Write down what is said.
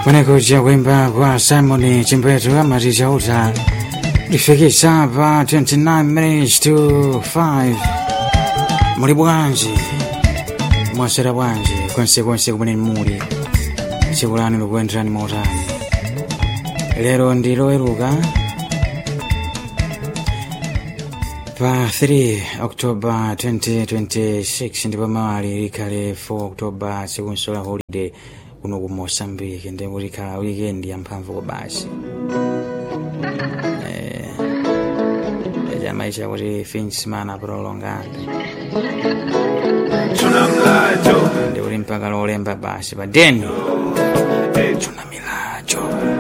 Wanakuja kuimba kwa Simon Chimbetu ama Rijauta lifikisha hapa 29 minutes to 5 muli bwanji mwasera bwanji konsekonse kumene muli tsiku lanu likuyenderani mautani lero ndi loweruka pa 3 oktoba 2026 ndipo mawali likhale 4 oktoba tsikunso la holiday kuno ku mosambike ndikuti khala weekend yamphamvu kwa basi maisha kuti fin de semana prolongado ndikuti mpaka lolemba basi pa deni tuna milacho